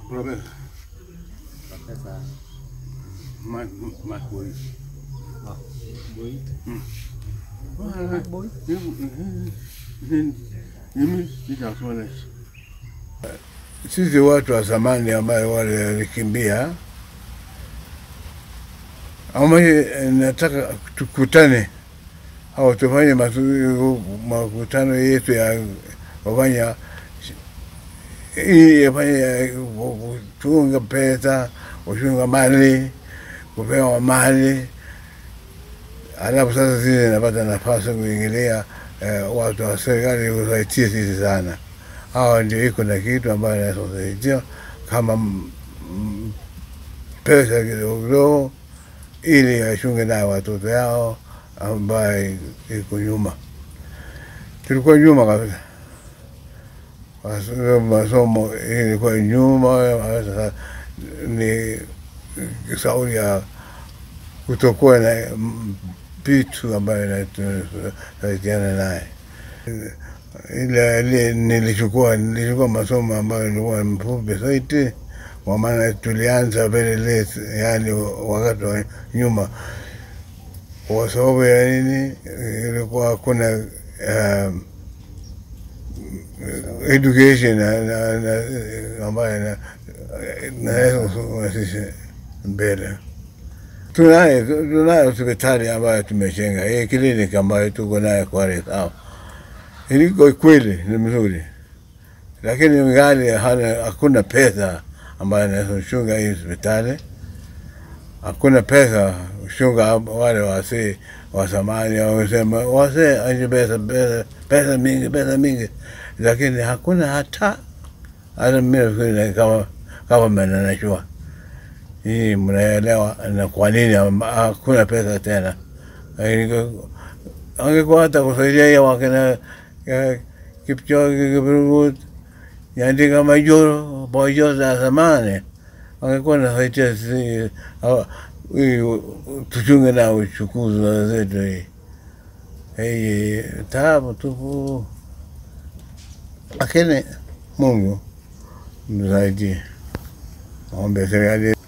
Profesa, Profesa Mark Mark Boy. Mark Boy. Ah, Boy. Mimi nitakuona. Sisi watu wa zamani ambayo wale walikimbia, ama nataka tukutane au tufanye mazu- makutano yetu ya kufanya ili yafanye kuchunga pesa, kuchunga mali, kupewa mali alafu sasa zile napata nafasi kuingilia eh, watu wa serikali kusaidia sisi sana. Hawa ndio iko na kitu ambayo nasaidia kama m- m- pesa kidogo kidogo, ili wachunge nayo watoto yao ambaye iko nyuma. Tulikuwa nyuma kabisa, Mas- masomo ilikuwa nyuma. Sasa ni sauri ya kutokuwa na mm, vitu ambayo nasaidiana naye. Ile ile nilichukua nilichukua masomo ambayo nilikuwa mfupi zaidi, kwa maana tulianza very late, yani wakati wa nyuma, kwa sababu ya nini? Ilikuwa hakuna um, education na, na, na, ambayo na- naweza kusukuma sisi mbele tunaye tunayo hospitali ambayo tumejenga hii kliniki ambayo tuko naye Kwale sawa, iliko kweli ni mzuri, lakini ngali hana hakuna pesa ambayo inaweza kuchunga hii hospitali. Hakuna pesa kuchunga wale wasee wa zamani wamesema wasee aje pesa pesa pesa mingi pesa mingi, lakini hakuna hata hata mimi nafikiri kama kama mnanajua hii mnaelewa na kwa nini am- hakuna pesa tena. Inge- Angekuwa hata kusaidia hiyo wakina eh, Kipchoge, Kiprumut, Nyandika Majoro, Bojo za zamani, angekuwa nasaidia sisi hawa- hii tuchunge na uchukuzi wa zetu hii hii taabu tupu, lakini Mungu msaidie, ombe serikali